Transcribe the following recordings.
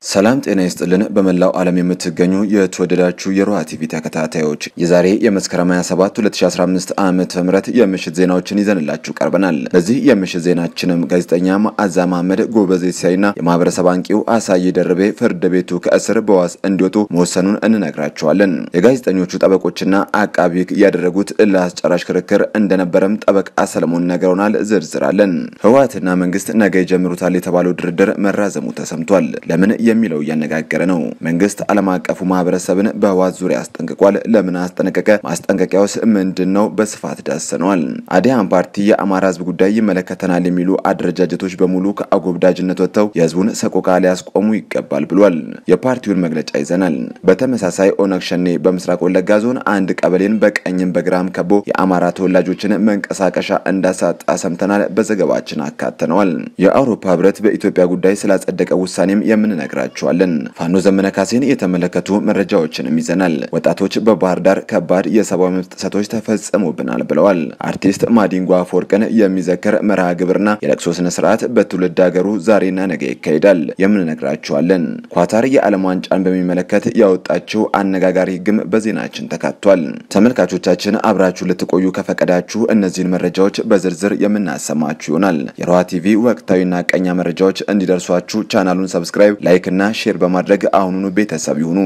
ሰላም ጤና ይስጥልን። በመላው ዓለም የምትገኙ የተወደዳችሁ የሮሃ ቲቪ ተከታታዮች የዛሬ የመስከረም 27 2015 ዓመተ ምህረት የምሽት ዜናዎችን ይዘንላችሁ ቀርበናል። በዚህ የምሽት ዜናችንም ጋዜጠኛ መዓዛ መሐመድ ጎበዜ ሲሳይና የማህበረሰብ አንቂው አሳዬ ደርቤ ፍርድ ቤቱ ከእስር በዋስ እንዲወጡ መወሰኑን እንነግራቸዋለን። የጋዜጠኞቹ ጠበቆችና አቃቢ ሕግ ያደረጉት እልህ አስጨራሽ ክርክር እንደነበረም ጠበቃ ሰለሞን ነግረውናል። ዝርዝራለን። ህወሓትና መንግስት ነገ ይጀምሩታል የተባለው ድርድር መራዘሙ ተሰምቷል። ለምን የሚለው እያነጋገረ ነው። መንግስት ዓለም አቀፉ ማህበረሰብን በህወሓት ዙሪያ አስጠንቅቋል። ለምን አስጠነቀቀ? ማስጠንቀቂያውስ ምንድን ነው? በስፋት ዳሰነዋል። አዲያን ፓርቲ የአማራ ህዝብ ጉዳይ ይመለከተናል የሚሉ አደረጃጀቶች በሙሉ ከአጎብዳጅነት ወጥተው የህዝቡን ሰቆቃ ሊያስቆሙ ይገባል ብሏል። የፓርቲውን መግለጫ ይዘናል። በተመሳሳይ ኦነግ ሸኔ በምስራቅ ወለጋ ዞን አንድ ቀበሌን በቀኝም በግራም ከቦ የአማራ ተወላጆችን መንቀሳቀሻ እንዳሳጣ ሰምተናል። በዘገባችን አካተነዋል። የአውሮፓ ህብረት በኢትዮጵያ ጉዳይ ስላጸደቀ ውሳኔም የምንነግራቸዋለን። ፋኖ ዘመነ ካሴን የተመለከቱ መረጃዎችንም ይዘናል። ወጣቶች በባህር ዳር ከባድ የሰብአዊ መብት ጥሰቶች ተፈጽሞብናል ብለዋል። አርቲስት ማዲንጎ አፈወርቅን የሚዘክር መርሃ ግብርና የለቅሶ ስነ ስርዓት በትውልድ ሀገሩ ዛሬና ነገ ይካሄዳል። የምንነግራቸዋለን። ኳታር የዓለም ዋንጫን በሚመለከት ያወጣችው አነጋጋሪ ህግም በዜናችን ተካቷል። ተመልካቾቻችን አብራችሁ ልትቆዩ ከፈቀዳችሁ እነዚህን መረጃዎች በዝርዝር የምናሰማችሁ ይሆናል። የሮሃ ቲቪ ወቅታዊና ቀኛ መረጃዎች እንዲደርሷችሁ ቻናሉን ሰብስክራይብ፣ ላይክ እና ሼር በማድረግ አሁኑኑ ቤተሰብ ይሁኑ።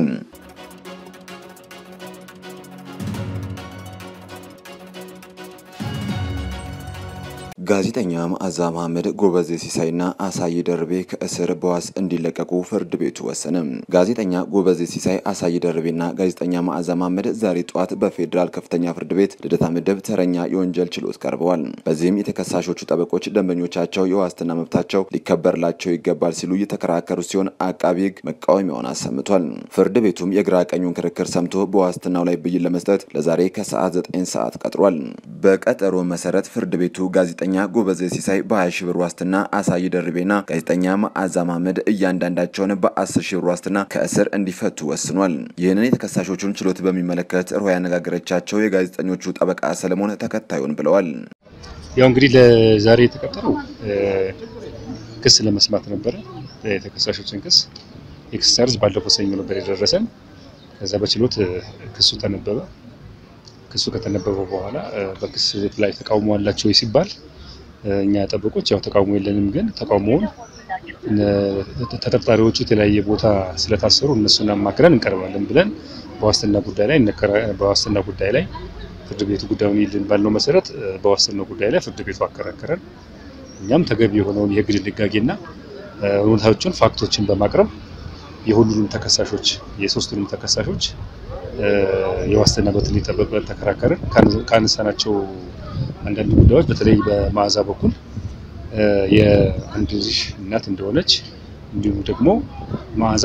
ጋዜጠኛ መዓዛ መሐመድ ጎበዜ ሲሳይና አሳዬ ደርቤ ከእስር በዋስ እንዲለቀቁ ፍርድ ቤቱ ወሰነ። ጋዜጠኛ ጎበዜ ሲሳይ፣ አሳዬ ደርቤና ጋዜጠኛ መዓዛ መሐመድ ዛሬ ጠዋት በፌዴራል ከፍተኛ ፍርድ ቤት ልደታ ምድብ ተረኛ የወንጀል ችሎት ቀርበዋል። በዚህም የተከሳሾቹ ጠበቆች ደንበኞቻቸው የዋስትና መብታቸው ሊከበርላቸው ይገባል ሲሉ እየተከራከሩ ሲሆን አቃቢ ሕግ መቃወሚያውን አሰምቷል። ፍርድ ቤቱም የግራ ቀኙን ክርክር ሰምቶ በዋስትናው ላይ ብይን ለመስጠት ለዛሬ ከሰዓት 9 ሰዓት ቀጥሯል። በቀጠሮ መሰረት ፍርድ ቤቱ ጋዜጠኛ ጎበዜ ሲሳይ በ20 ሺህ ብር ዋስትና፣ አሳዬ ደርቤና ጋዜጠኛ መዓዛ መሐመድ እያንዳንዳቸውን በ10 ሺህ ብር ዋስትና ከእስር እንዲፈቱ ወስኗል። ይህንን የተከሳሾቹን ችሎት በሚመለከት ሮሃ ያነጋገረቻቸው የጋዜጠኞቹ ጠበቃ ሰለሞን ተከታዩን ብለዋል። ያው እንግዲህ ለዛሬ የተቀጠረው ክስ ለመስማት ነበረ። የተከሳሾችን ክስ ኤክሰርዝ ባለፈው ሰኞ ነበር የደረሰን። ከዛ በችሎት ክሱ ተነበበ። ክሱ ከተነበበ በኋላ በክስ ላይ ተቃውሞ አላቸው ሲባል እኛ ጠበቆች ያው ተቃውሞ የለንም፣ ግን ተቃውሞውን ተጠርጣሪዎቹ የተለያየ ቦታ ስለታሰሩ እነሱን አማክረን እንቀርባለን ብለን በዋስትና ጉዳይ ላይ በዋስትና ጉዳይ ላይ ፍርድ ቤቱ ጉዳዩን ይልን ባልነው መሰረት በዋስትና ጉዳይ ላይ ፍርድ ቤቱ አከራከረን። እኛም ተገቢ የሆነውን የሕግ ድንጋጌና እውነታዎችን ፋክቶችን በማቅረብ የሁሉንም ተከሳሾች የሶስቱንም ተከሳሾች የዋስትና መብት እንዲጠበቅ ተከራከርን። ካነሳናቸው አንዳንድ ጉዳዮች በተለይ በመዓዛ በኩል የአንድ ልጅ እናት እንደሆነች እንዲሁም ደግሞ መዓዛ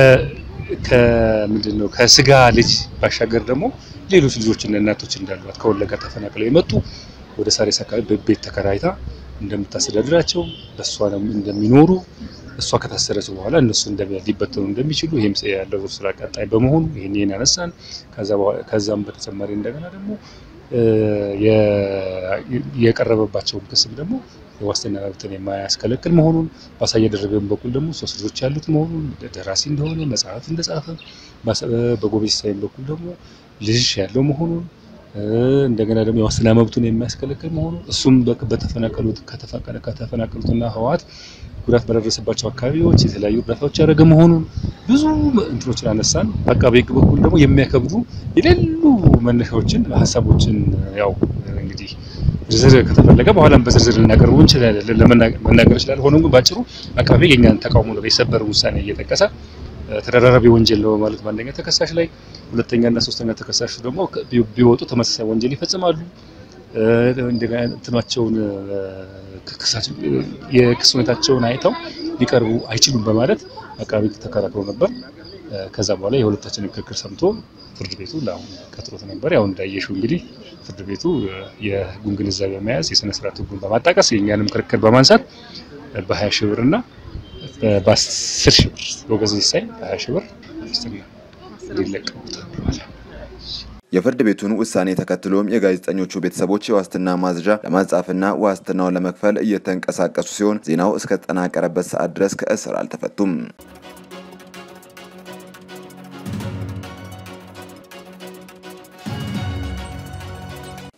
ከምንድን ነው ከስጋ ልጅ ባሻገር ደግሞ ሌሎች ልጆችና እናቶች እንዳሏት ከወለጋ ተፈናቅለው የመጡ ወደ ሳሬስ አካባቢ ቤት ተከራይታ እንደምታስተዳድራቸው በእሷ እንደሚኖሩ እሷ ከታሰረች በኋላ እነሱ ሊበተኑ እንደሚችሉ ይህም ያለው ስራ ቀጣይ በመሆኑ ይህን ይህን ያነሳን። ከዛም በተጨማሪ እንደገና ደግሞ የቀረበባቸውን ክስም ደግሞ የዋስትና መብትን የማያስከለክል መሆኑን በአሳዬ ደርቤም በኩል ደግሞ ሶስት ልጆች ያሉት መሆኑን ደራሲ እንደሆነ መጽሐፍ እንደጻፈ በጎበዜ ሲሳይም በኩል ደግሞ ልጅ ያለው መሆኑን እንደገና ደግሞ የዋስትና መብቱን የሚያስከለክል መሆኑ እሱም በተፈናቀሉት ከተፈናቀሉትና ህወሓት ጉዳት በደረሰባቸው አካባቢዎች የተለያዩ እርዳታዎች ያደረገ መሆኑን ብዙ እንትኖችን አነሳን። በአቃቤ ሕግ በኩል ደግሞ የሚያከብዱ የሌሉ መነሻዎችን ሀሳቦችን ያው እንግዲህ ዝርዝር ከተፈለገ በኋላም በዝርዝር ልናቀርቡ እንችላለን ለመናገር ይችላል። ሆኖም ግን ባጭሩ አቃቤ ሕግ የእኛን ተቃውሞ ነው የሰበር ውሳኔ እየጠቀሰ ተደራራቢ ወንጀል ነው ማለት በአንደኛ ተከሳሽ ላይ፣ ሁለተኛ እና ሶስተኛ ተከሳሽ ደግሞ ቢወጡ ተመሳሳይ ወንጀል ይፈጽማሉ። እንደገና እንትናቸውን የክስ ሁኔታቸውን አይተው ሊቀርቡ አይችሉም በማለት አቃቤ ተከራክሮ ነበር። ከዛ በኋላ የሁለታችንን ክርክር ሰምቶ ፍርድ ቤቱ ለአሁን ቀጥሮት ነበር። ያው እንዳየሽው እንግዲህ ፍርድ ቤቱ የህጉን ግንዛቤ በመያዝ የስነ ስርዓት ህጉን በማጣቀስ የእኛንም ክርክር በማንሳት በ20 ሺህ ብር እና በ10 ሺህ ብር ጎበዜ ሲሳይ በ20 ሺህ ብር ዋስትና እንዲለቀቁ ተብሏል። የፍርድ ቤቱን ውሳኔ ተከትሎም የጋዜጠኞቹ ቤተሰቦች የዋስትና ማዝዣ ለማጻፍና ዋስትናውን ለመክፈል እየተንቀሳቀሱ ሲሆን ዜናው እስከተጠናቀረበት ሰዓት ድረስ ከእስር አልተፈቱም።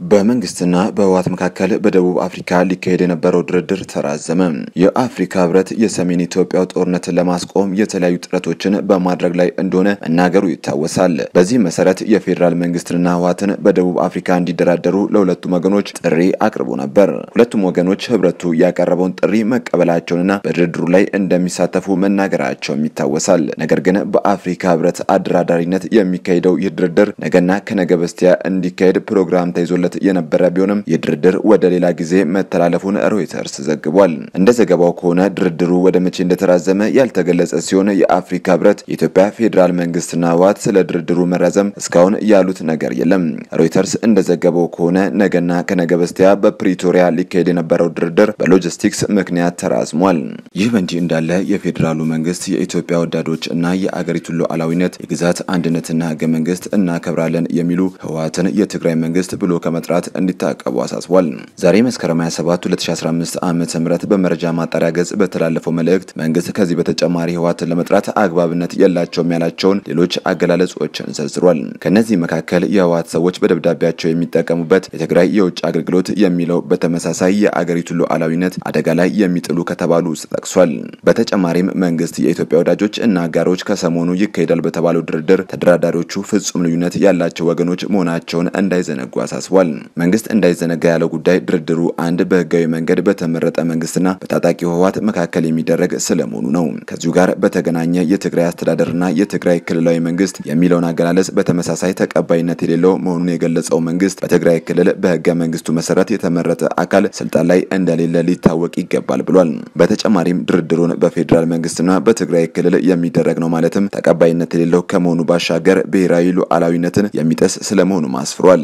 በመንግስትና በህወሓት መካከል በደቡብ አፍሪካ ሊካሄድ የነበረው ድርድር ተራዘመ። የአፍሪካ ህብረት የሰሜን ኢትዮጵያው ጦርነትን ለማስቆም የተለያዩ ጥረቶችን በማድረግ ላይ እንደሆነ መናገሩ ይታወሳል። በዚህ መሰረት የፌዴራል መንግስትንና ህወሓትን በደቡብ አፍሪካ እንዲደራደሩ ለሁለቱም ወገኖች ጥሪ አቅርቦ ነበር። ሁለቱም ወገኖች ህብረቱ ያቀረበውን ጥሪ መቀበላቸውንና በድርድሩ ላይ እንደሚሳተፉ መናገራቸውም ይታወሳል። ነገር ግን በአፍሪካ ህብረት አደራዳሪነት የሚካሄደው ይህ ድርድር ነገና ከነገ በስቲያ እንዲካሄድ ፕሮግራም ተይዞለት የነበረ ቢሆንም የድርድር ወደ ሌላ ጊዜ መተላለፉን ሮይተርስ ዘግቧል። እንደ ዘገባው ከሆነ ድርድሩ ወደ መቼ እንደተራዘመ ያልተገለጸ ሲሆን የአፍሪካ ህብረት፣ የኢትዮጵያ ፌዴራል መንግስትና ህወሓት ስለ ድርድሩ መራዘም እስካሁን ያሉት ነገር የለም። ሮይተርስ እንደዘገበው ከሆነ ነገና ከነገ በስቲያ በፕሪቶሪያ ሊካሄድ የነበረው ድርድር በሎጂስቲክስ ምክንያት ተራዝሟል። ይህ በእንዲህ እንዳለ የፌዴራሉ መንግስት የኢትዮጵያ ወዳዶች እና የአገሪቱን ሉዓላዊነት የግዛት አንድነትና ህገ መንግስት እናከብራለን የሚሉ ህወሓትን የትግራይ መንግስት ብሎ ከመጥራት እንዲታቀቡ አሳስቧል። ዛሬ መስከረም 27 2015 ዓ ም በመረጃ ማጣሪያ ገጽ በተላለፈው መልእክት መንግስት ከዚህ በተጨማሪ ህወሓትን ለመጥራት አግባብነት የላቸውም ያላቸውን ሌሎች አገላለጾችን ዘርዝሯል። ከእነዚህ መካከል የህወሓት ሰዎች በደብዳቤያቸው የሚጠቀሙበት የትግራይ የውጭ አገልግሎት የሚለው በተመሳሳይ የአገሪቱን ሉዓላዊነት አደጋ ላይ የሚጥሉ ከተባሉ ውስጥ ጠቅሷል። በተጨማሪም መንግስት የኢትዮጵያ ወዳጆች እና አጋሮች ከሰሞኑ ይካሄዳል በተባለው ድርድር ተደራዳሪዎቹ ፍጹም ልዩነት ያላቸው ወገኖች መሆናቸውን እንዳይዘነጉ አሳስቧል። መንግስት እንዳይዘነጋ ያለው ጉዳይ ድርድሩ አንድ በህጋዊ መንገድ በተመረጠ መንግስትና በታጣቂው ህወሓት መካከል የሚደረግ ስለመሆኑ ነው። ከዚሁ ጋር በተገናኘ የትግራይ አስተዳደርና የትግራይ ክልላዊ መንግስት የሚለውን አገላለጽ በተመሳሳይ ተቀባይነት የሌለው መሆኑን የገለጸው መንግስት በትግራይ ክልል በህገ መንግስቱ መሰረት የተመረጠ አካል ስልጣን ላይ እንደሌለ ሊታወቅ ይገባል ብሏል። በተጨማሪም ድርድሩን በፌዴራል መንግስትና በትግራይ ክልል የሚደረግ ነው ማለትም ተቀባይነት የሌለው ከመሆኑ ባሻገር ብሔራዊ ሉዓላዊነትን የሚጥስ ስለመሆኑ አስፍሯል።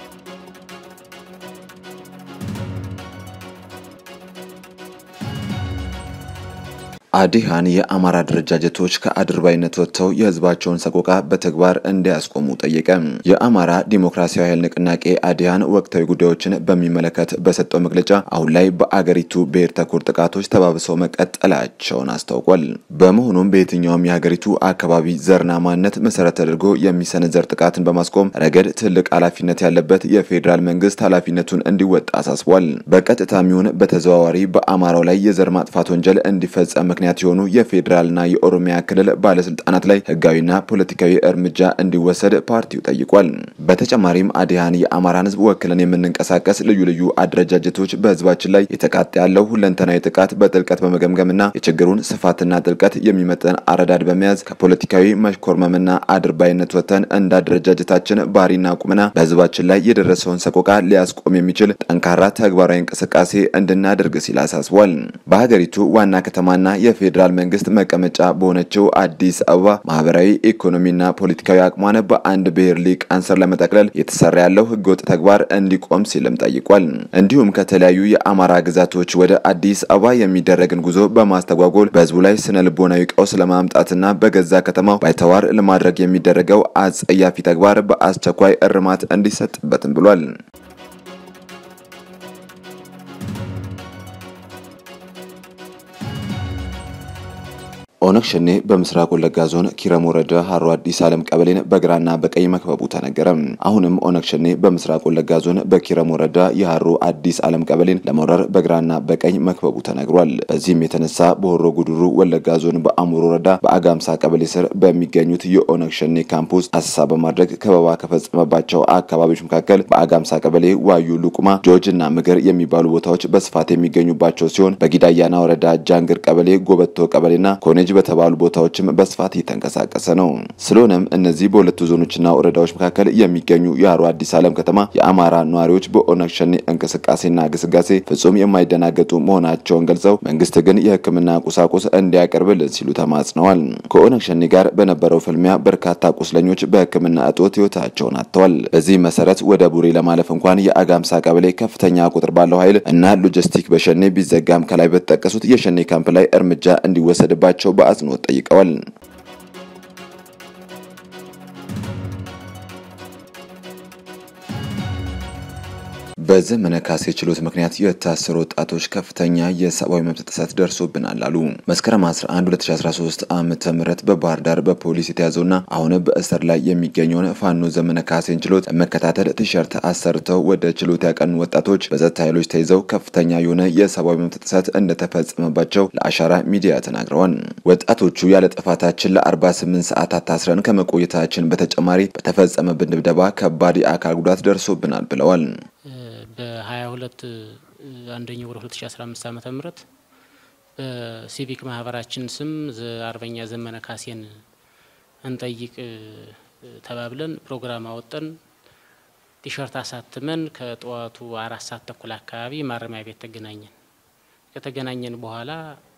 አዲሃን የአማራ አደረጃጀቶች ከአድርባይነት ወጥተው የህዝባቸውን ሰቆቃ በተግባር እንዲያስቆሙ ጠየቀ። የአማራ ዲሞክራሲያዊ ኃይል ንቅናቄ አዲሃን ወቅታዊ ጉዳዮችን በሚመለከት በሰጠው መግለጫ አሁን ላይ በአገሪቱ ብሔር ተኮር ጥቃቶች ተባብሰው መቀጠላቸውን አስታውቋል። በመሆኑም በየትኛውም የሀገሪቱ አካባቢ ዘርና ማንነት መሰረት ተደርጎ የሚሰነዘር ጥቃትን በማስቆም ረገድ ትልቅ ኃላፊነት ያለበት የፌዴራል መንግስት ኃላፊነቱን እንዲወጣ አሳስቧል። በቀጥታም ይሁን በተዘዋዋሪ በአማራው ላይ የዘር ማጥፋት ወንጀል እንዲፈጸም ምክንያት የሆኑ የፌዴራልና የኦሮሚያ ክልል ባለስልጣናት ላይ ህጋዊና ፖለቲካዊ እርምጃ እንዲወሰድ ፓርቲው ጠይቋል። በተጨማሪም አዲሃን የአማራን ህዝብ ወክለን የምንንቀሳቀስ ልዩ ልዩ አደረጃጀቶች በህዝባችን ላይ የተቃጣ ያለው ሁለንተናዊ ጥቃት በጥልቀት በመገምገምና የችግሩን ስፋትና ጥልቀት የሚመጠን አረዳድ በመያዝ ከፖለቲካዊ መሽኮርመምና አድርባይነት ወጥተን እንደ አደረጃጀታችን ባህሪና ቁመና በህዝባችን ላይ የደረሰውን ሰቆቃ ሊያስቆም የሚችል ጠንካራ ተግባራዊ እንቅስቃሴ እንድናደርግ ሲል አሳስቧል። በሀገሪቱ ዋና ከተማና የፌዴራል መንግስት መቀመጫ በሆነችው አዲስ አበባ ማህበራዊ ኢኮኖሚና ፖለቲካዊ አቅሟን በአንድ ብሔር ሊቃን ስር ለመጠቅለል የተሰራ ያለው ህገወጥ ተግባር እንዲቆም ሲልም ጠይቋል። እንዲሁም ከተለያዩ የአማራ ግዛቶች ወደ አዲስ አበባ የሚደረግን ጉዞ በማስተጓጎል በህዝቡ ላይ ስነ ልቦናዊ ቀውስ ለማምጣትና በገዛ ከተማው ባይተዋር ለማድረግ የሚደረገው አጸያፊ ተግባር በአስቸኳይ እርማት እንዲሰጥበትም ብሏል። ኦነግ ሸኔ በምስራቅ ወለጋ ዞን ኪረም ወረዳ ሀሮ አዲስ ዓለም ቀበሌን በግራና በቀኝ መክበቡ ተነገረ። አሁንም ኦነግ ሸኔ በምስራቅ ወለጋ ዞን በኪረም ወረዳ የሀሮ አዲስ ዓለም ቀበሌን ለመውረር በግራና በቀኝ መክበቡ ተነግሯል። በዚህም የተነሳ በሆሮ ጉድሩ ወለጋ ዞን በአሙሮ ወረዳ በአጋምሳ ቀበሌ ስር በሚገኙት የኦነግ ሸኔ ካምፕ ውስጥ አሰሳ በማድረግ ከበባ ከፈጸመባቸው አካባቢዎች መካከል በአጋምሳ ቀበሌ ዋዩ፣ ሉቁማ፣ ጆጅ እና ምግር የሚባሉ ቦታዎች በስፋት የሚገኙባቸው ሲሆን በጊዳያና ወረዳ ጃንግር ቀበሌ፣ ጎበቶ ቀበሌና ኮኔ በተባሉ ቦታዎችም በስፋት እየተንቀሳቀሰ ነው። ስለሆነም እነዚህ በሁለቱ ዞኖችና ወረዳዎች መካከል የሚገኙ የሀሮ አዲስ ዓለም ከተማ የአማራ ነዋሪዎች በኦነግ ሸኔ እንቅስቃሴና ግስጋሴ ፍጹም የማይደናገጡ መሆናቸውን ገልጸው መንግስት ግን የሕክምና ቁሳቁስ እንዲያቀርብልን ሲሉ ተማጽነዋል። ከኦነግ ሸኔ ጋር በነበረው ፍልሚያ በርካታ ቁስለኞች በሕክምና እጦት ህይወታቸውን አጥተዋል። በዚህ መሰረት ወደ ቡሬ ለማለፍ እንኳን የአጋምሳ ቀበሌ ከፍተኛ ቁጥር ባለው ኃይል እና ሎጂስቲክ በሸኔ ቢዘጋም ከላይ በተጠቀሱት የሸኔ ካምፕ ላይ እርምጃ እንዲወሰድባቸው በአጽንኦት ጠይቀዋል። በዘመነ ካሴ ችሎት ምክንያት የታሰሩ ወጣቶች ከፍተኛ የሰብአዊ መብት ጥሰት ደርሶብናል አሉ። መስከረም 11 2013 ዓ ም በባህር ዳር በፖሊስ የተያዘውና አሁን በእስር ላይ የሚገኘውን ፋኖ ዘመነ ካሴን ችሎት ለመከታተል ቲሸርት አሰርተው ወደ ችሎት ያቀኑ ወጣቶች በጸጥታ ኃይሎች ተይዘው ከፍተኛ የሆነ የሰብአዊ መብት ጥሰት እንደተፈጸመባቸው ለአሻራ ሚዲያ ተናግረዋል። ወጣቶቹ ያለ ጥፋታችን ለ48 ሰዓታት ታስረን ከመቆየታችን በተጨማሪ በተፈጸመብን ድብደባ ከባድ የአካል ጉዳት ደርሶብናል ብለዋል። በ22 አንደኛው ወደ 2015 ዓ ም በሲቪክ ማህበራችን ስም አርበኛ ዘመነ ካሴን እንጠይቅ ተባብለን ፕሮግራም አወጠን። ቲሸርት አሳትመን ከጠዋቱ አራት ሰዓት ተኩል አካባቢ ማረሚያ ቤት ተገናኘን። ከተገናኘን በኋላ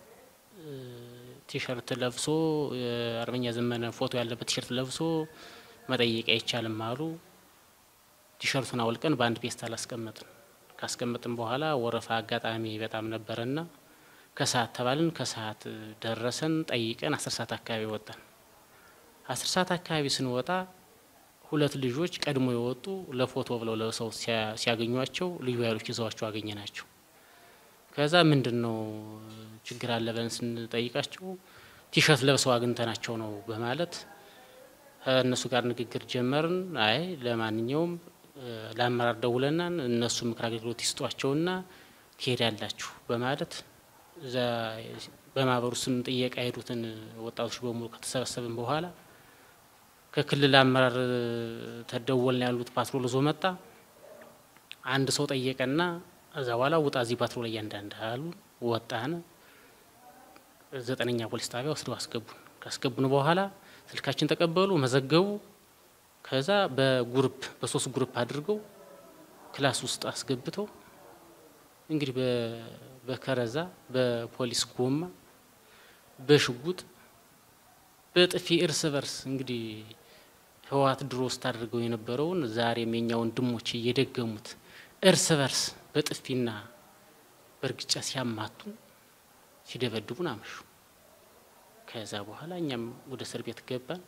ቲሸርት ለብሶ አርበኛ ዘመነ ፎቶ ያለበት ቲሸርት ለብሶ መጠየቅ አይቻልም አሉ። ቲሸርቱን አውልቀን በአንድ ፔስታል አስቀመጥን። ካስቀመጥን በኋላ ወረፋ አጋጣሚ በጣም ነበረና ከሰዓት ተባልን። ከሰዓት ደረሰን። ጠይቀን አስር ሰዓት አካባቢ ወጣን። አስር ሰዓት አካባቢ ስንወጣ ሁለት ልጆች ቀድሞ የወጡ ለፎቶ ብለው ለሰው ሲያገኟቸው ልዩ ኃይሎች ይዘዋቸው አገኘ ናቸው። ከዛ ምንድን ነው ችግር አለ ብለን ስንጠይቃቸው ቲሸርት ለብሰው አግኝተናቸው ነው በማለት ከእነሱ ጋር ንግግር ጀመርን። አይ ለማንኛውም ለአመራር ደውለናን እነሱ ምክር አገልግሎት ይስጧቸውና ትሄዳላችሁ በማለት እዛ በማህበሩ ስም ጥየቃ የሄዱትን ወጣቶች በሙሉ ከተሰበሰብን በኋላ ከክልል አመራር ተደወልን ያሉት ፓትሮል ዞ መጣ። አንድ ሰው ጠየቀና እዛ በኋላ ውጣ እዚህ ፓትሮል እያንዳንድ አሉ። ወጣን። ዘጠነኛ ፖሊስ ጣቢያ ወስደው አስገቡን። ካስገቡን በኋላ ስልካችን ተቀበሉ፣ መዘገቡ። ከዛ በጉርፕ በሶስት ጉርፕ አድርገው ክላስ ውስጥ አስገብተው እንግዲህ በከረዛ በፖሊስ ጎማ በሽጉጥ በጥፊ እርስ በርስ እንግዲህ ህወሓት ድሮ ውስጥ አድርገው የነበረውን ዛሬም የኛ ወንድሞች እየደገሙት እርስ በርስ በጥፊና በእርግጫ ሲያማቱን ሲደበድቡን አመሹ። ከዛ በኋላ እኛም ወደ እስር ቤት ገባን።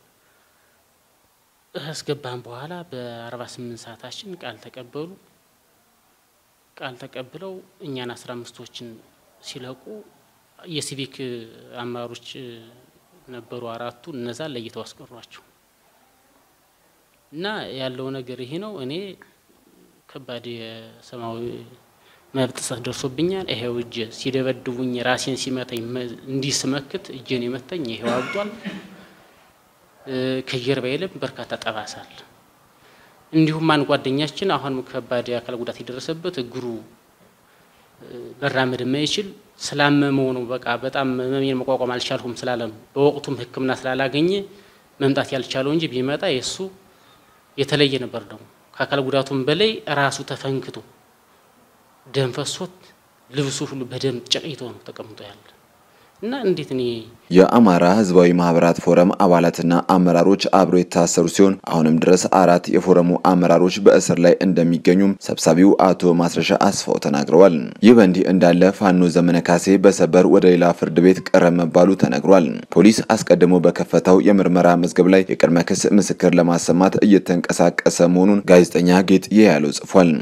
አስገባን በኋላ በአርባ ስምንት ሰዓታችን ቃል ተቀበሉ። ቃል ተቀብለው እኛን አስራ አምስቶችን ሲለቁ የሲቪክ አመራሮች ነበሩ አራቱ እነዛን ለይተው አስቀሯቸው እና ያለው ነገር ይሄ ነው። እኔ ከባድ የሰብአዊ መብት ጥሰት ደርሶብኛል። ይሄው እጄ ሲደበድቡኝ ራሴን ሲመታኝ እንዲህ ስመክት እጄን የመታኝ ይሄው አብጧል። ከጀርባ የለም በርካታ ጠባሳል። እንዲሁም አንድ ጓደኛችን አሁንም ከባድ የአካል ጉዳት የደረሰበት እግሩ መራመድ የማይችል ስላመመው ነው። በቃ በጣም መሜን መቋቋም አልቻልሁም ስላለ ነው። በወቅቱም ሕክምና ስላላገኘ መምጣት ያልቻለው እንጂ ቢመጣ የእሱ የተለየ ነበር። ደግሞ ከአካል ጉዳቱም በላይ ራሱ ተፈንክቶ ደም ፈሶት ልብሱ ሁሉ በደም ጨቅይቶ ነው ተቀምጦ ያለ እና እንዴት እኔ የአማራ ህዝባዊ ማህበራት ፎረም አባላትና አመራሮች አብሮ የታሰሩ ሲሆን አሁንም ድረስ አራት የፎረሙ አመራሮች በእስር ላይ እንደሚገኙም ሰብሳቢው አቶ ማስረሻ አስፋው ተናግረዋል። ይህ በእንዲህ እንዳለ ፋኖ ዘመነ ካሴ በሰበር ወደ ሌላ ፍርድ ቤት ቀረብ መባሉ ተነግሯል። ፖሊስ አስቀድሞ በከፈተው የምርመራ መዝገብ ላይ የቅድመ ክስ ምስክር ለማሰማት እየተንቀሳቀሰ መሆኑን ጋዜጠኛ ጌጥ ያለው ጽፏል።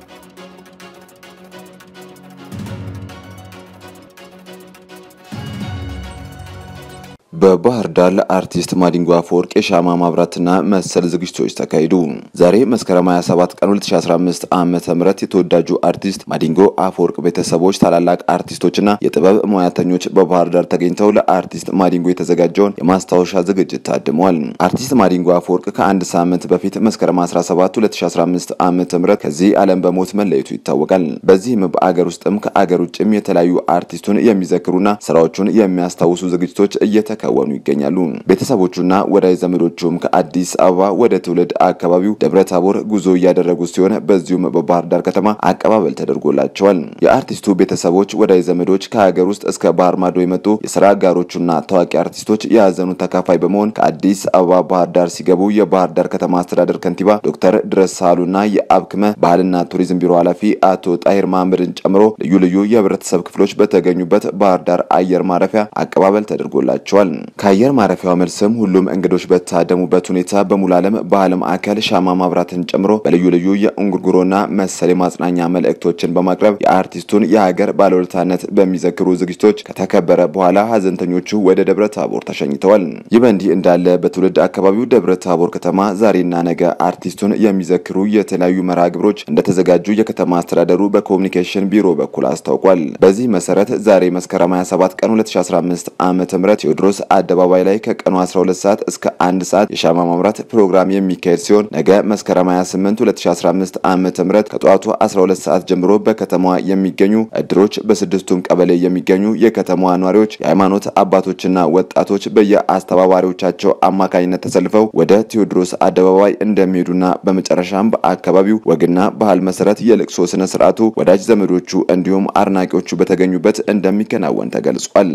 በባህር ዳር ለአርቲስት ማዲንጎ አፈወርቅ የሻማ ማብራትና መሰል ዝግጅቶች ተካሂዱ። ዛሬ መስከረም 27 ቀን 2015 ዓ.ም የተወዳጁ አርቲስት ማዲንጎ አፈወርቅ ቤተሰቦች፣ ታላላቅ አርቲስቶችና የጥበብ ሙያተኞች በባህር ዳር ተገኝተው ለአርቲስት ማዲንጎ የተዘጋጀውን የማስታወሻ ዝግጅት ታድመዋል። አርቲስት ማዲንጎ አፈወርቅ ከአንድ ሳምንት በፊት መስከረም 17 2015 ዓ.ም ከዚህ ዓለም በሞት መለየቱ ይታወቃል። በዚህም በአገር ውስጥም ከአገር ውጭም የተለያዩ አርቲስቱን የሚዘክሩና ስራዎቹን የሚያስታውሱ ዝግጅቶች እየተከ ወኑ ይገኛሉ። ቤተሰቦቹና ወዳጅ ዘመዶቹም ከአዲስ አበባ ወደ ትውልድ አካባቢው ደብረ ታቦር ጉዞ እያደረጉ ሲሆን በዚሁም በባህር ዳር ከተማ አቀባበል ተደርጎላቸዋል። የአርቲስቱ ቤተሰቦች፣ ወዳጅ ዘመዶች ከሀገር ውስጥ እስከ ባህር ማዶ የመጡ የስራ አጋሮቹና ታዋቂ አርቲስቶች የያዘኑ ተካፋይ በመሆን ከአዲስ አበባ ባህር ዳር ሲገቡ የባህር ዳር ከተማ አስተዳደር ከንቲባ ዶክተር ድረስ ሳህሉና የአብክመ ባህልና ቱሪዝም ቢሮ ኃላፊ አቶ ጣሂር መሐመድን ጨምሮ ልዩ ልዩ የህብረተሰብ ክፍሎች በተገኙበት ባህር ዳር አየር ማረፊያ አቀባበል ተደርጎላቸዋል። ከአየር ማረፊያው መልስም ሁሉም እንግዶች በታደሙበት ሁኔታ በሙሉ ዓለም ባህል ማዕከል ሻማ ማብራትን ጨምሮ በልዩ ልዩ የእንጉርጉሮና መሰል የማጽናኛ መልእክቶችን በማቅረብ የአርቲስቱን የሀገር ባለውለታነት በሚዘክሩ ዝግጅቶች ከተከበረ በኋላ ሀዘንተኞቹ ወደ ደብረ ታቦር ተሸኝተዋል። ይህ በእንዲህ እንዳለ በትውልድ አካባቢው ደብረ ታቦር ከተማ ዛሬና ነገ አርቲስቱን የሚዘክሩ የተለያዩ መርሃ ግብሮች እንደተዘጋጁ የከተማ አስተዳደሩ በኮሚኒኬሽን ቢሮ በኩል አስታውቋል። በዚህ መሰረት ዛሬ መስከረም 27 ቀን 2015 ዓ ም ቴዎድሮስ አደባባይ ላይ ከቀኑ 12 ሰዓት እስከ አንድ ሰዓት የሻማ ማምራት ፕሮግራም የሚካሄድ ሲሆን ነገ መስከረም 28 2015 ዓ ም ከጠዋቱ 12 ሰዓት ጀምሮ በከተማዋ የሚገኙ እድሮች፣ በስድስቱም ቀበሌ የሚገኙ የከተማዋ ነዋሪዎች፣ የሃይማኖት አባቶችና ወጣቶች በየአስተባባሪዎቻቸው አማካኝነት ተሰልፈው ወደ ቴዎድሮስ አደባባይ እንደሚሄዱና በመጨረሻም በአካባቢው ወግና ባህል መሰረት የልቅሶ ስነ ስርዓቱ ወዳጅ ዘመዶቹ እንዲሁም አድናቂዎቹ በተገኙበት እንደሚከናወን ተገልጿል።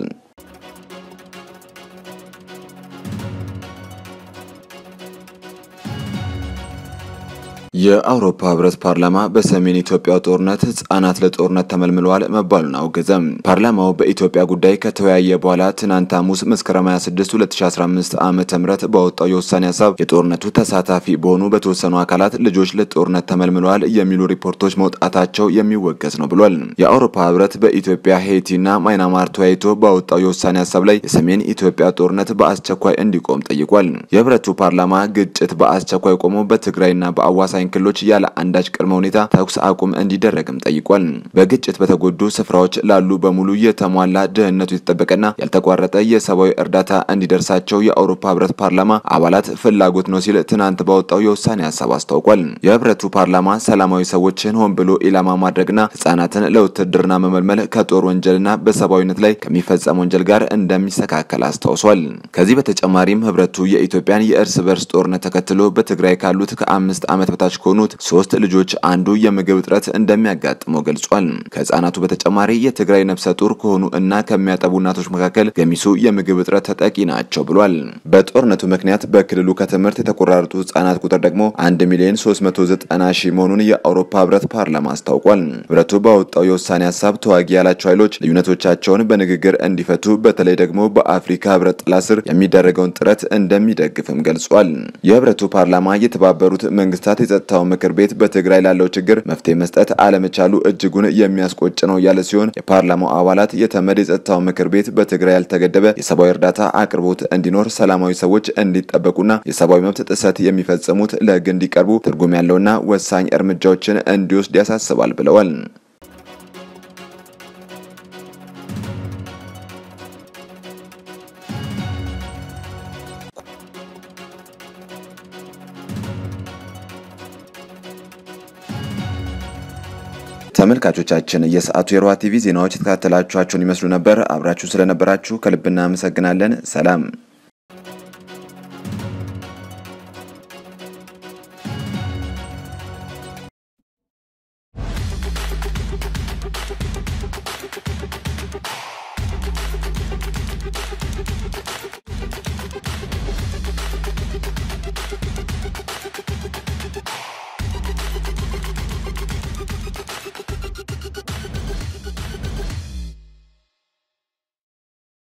የአውሮፓ ህብረት ፓርላማ በሰሜን ኢትዮጵያ ጦርነት ህጻናት ለጦርነት ተመልምለዋል መባሉን አውገዘም። ፓርላማው በኢትዮጵያ ጉዳይ ከተወያየ በኋላ ትናንት ሐሙስ መስከረም 26 2015 ዓ ም ባወጣው የውሳኔ ሀሳብ የጦርነቱ ተሳታፊ በሆኑ በተወሰኑ አካላት ልጆች ለጦርነት ተመልምለዋል የሚሉ ሪፖርቶች መውጣታቸው የሚወገዝ ነው ብሏል። የአውሮፓ ህብረት በኢትዮጵያ ሄይቲና ማይናማር ተወያይቶ ባወጣው የውሳኔ ሀሳብ ላይ የሰሜን ኢትዮጵያ ጦርነት በአስቸኳይ እንዲቆም ጠይቋል። የህብረቱ ፓርላማ ግጭት በአስቸኳይ ቆሞ በትግራይና በአዋሳኝ ክልሎች ያለ አንዳች ቅድመ ሁኔታ ተኩስ አቁም እንዲደረግም ጠይቋል። በግጭት በተጎዱ ስፍራዎች ላሉ በሙሉ የተሟላ ደህንነቱ የተጠበቀና ያልተቋረጠ የሰብአዊ እርዳታ እንዲደርሳቸው የአውሮፓ ህብረት ፓርላማ አባላት ፍላጎት ነው ሲል ትናንት ባወጣው የውሳኔ ሀሳብ አስታውቋል። የህብረቱ ፓርላማ ሰላማዊ ሰዎችን ሆን ብሎ ኢላማ ማድረግና ህጻናትን ለውትድርና መመልመል ከጦር ወንጀልና በሰብአዊነት ላይ ከሚፈጸም ወንጀል ጋር እንደሚስተካከል አስታውሷል። ከዚህ በተጨማሪም ህብረቱ የኢትዮጵያን የእርስ በርስ ጦርነት ተከትሎ በትግራይ ካሉት ከአምስት ዓመት በታች ከሆኑት ሶስት ልጆች አንዱ የምግብ እጥረት እንደሚያጋጥመው ገልጿል። ከህጻናቱ በተጨማሪ የትግራይ ነፍሰ ጡር ከሆኑ እና ከሚያጠቡ እናቶች መካከል ገሚሱ የምግብ እጥረት ተጠቂ ናቸው ብሏል። በጦርነቱ ምክንያት በክልሉ ከትምህርት የተቆራረጡ ህጻናት ቁጥር ደግሞ 1 ሚሊዮን 390 ሺህ መሆኑን የአውሮፓ ህብረት ፓርላማ አስታውቋል። ህብረቱ ባወጣው የውሳኔ ሀሳብ ተዋጊ ያላቸው ኃይሎች ልዩነቶቻቸውን በንግግር እንዲፈቱ በተለይ ደግሞ በአፍሪካ ህብረት ጥላ ስር የሚደረገውን ጥረት እንደሚደግፍም ገልጿል። የህብረቱ ፓርላማ የተባበሩት መንግስታት የጸጥታው ምክር ቤት በትግራይ ላለው ችግር መፍትሄ መስጠት አለመቻሉ እጅጉን የሚያስቆጭ ነው ያለ ሲሆን የፓርላማው አባላት የተመድ የጸጥታው ምክር ቤት በትግራይ ያልተገደበ የሰብአዊ እርዳታ አቅርቦት እንዲኖር፣ ሰላማዊ ሰዎች እንዲጠበቁና የሰብአዊ መብት ጥሰት የሚፈጽሙት ለህግ እንዲቀርቡ ትርጉም ያለውና ወሳኝ እርምጃዎችን እንዲወስድ ያሳስባል ብለዋል። ተመልካቾቻችን የሰዓቱ የሮሃ ቲቪ ዜናዎች የተከታተላችኋቸውን ይመስሉ ነበር። አብራችሁ ስለነበራችሁ ከልብ እናመሰግናለን። ሰላም